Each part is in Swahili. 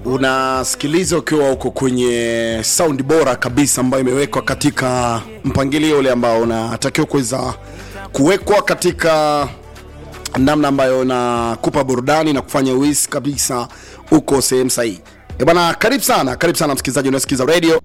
unasikiliza ukiwa uko kwenye sound bora kabisa ambayo imewekwa katika mpangilio ule ambao unatakiwa kuweza kuwekwa katika namna ambayo inakupa burudani na kufanya uhisi kabisa uko sehemu sahihi. Eh bana, karibu sana, karibu sana msikilizaji unasikiza radio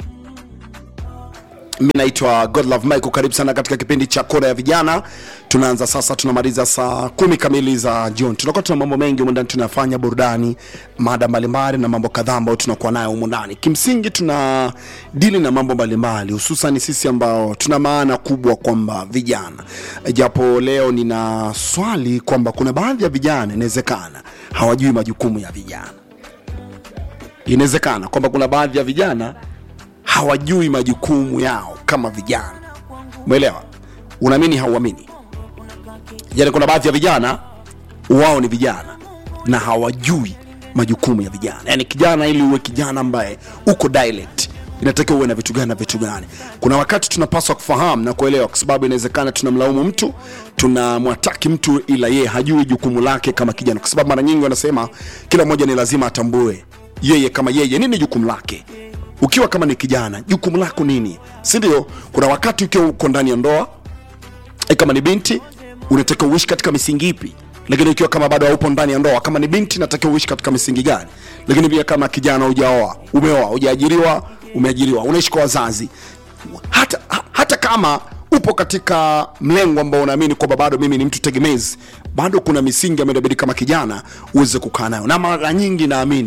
mi naitwa Godlove Michael. Karibu sana katika kipindi cha kona ya vijana. Tunaanza sasa, tunamaliza saa kumi kamili za jioni. Tunakuwa tuna mambo mengi humu ndani, tunafanya burudani, mada mbalimbali na mambo kadhaa ambayo tunakuwa nayo humu ndani. Kimsingi tuna dili na mambo mbalimbali, hususan sisi ambao tuna maana kubwa kwamba vijana, japo leo nina swali kwamba kuna baadhi ya vijana inawezekana hawajui majukumu ya vijana. Inawezekana kwamba kuna baadhi ya vijana hawajui majukumu yao kama vijana. Umeelewa? Unaamini hauamini? Yani, kuna baadhi ya vijana wao ni vijana na hawajui majukumu ya vijana. Yani kijana, ili uwe kijana ambaye uko dialect, inatakiwa uwe na vitu gani na vitu gani. Kuna wakati tunapaswa kufahamu na kuelewa, kwa sababu inawezekana tunamlaumu mtu, tunamwataki mtu, ila yeye hajui jukumu lake kama kijana, kwa sababu mara nyingi wanasema kila mmoja ni lazima atambue yeye kama yeye nini jukumu lake ukiwa kama ni kijana jukumu lako nini si ndio kuna wakati ukiwa uko ndani ya ndoa e kama ni binti unatakiwa uishi katika misingi ipi lakini ukiwa kama bado haupo ndani ya ndoa kama ni binti natakiwa uishi katika misingi gani lakini pia kama kijana hujaoa umeoa hujaajiriwa umeajiriwa unaishi kwa wazazi hata, ha- hata kama upo katika mlengo ambao unaamini kwamba bado mimi ni mtu tegemezi bado kuna misingi ambayo inabidi kama kijana uweze kukaa nayo na mara nyingi naamini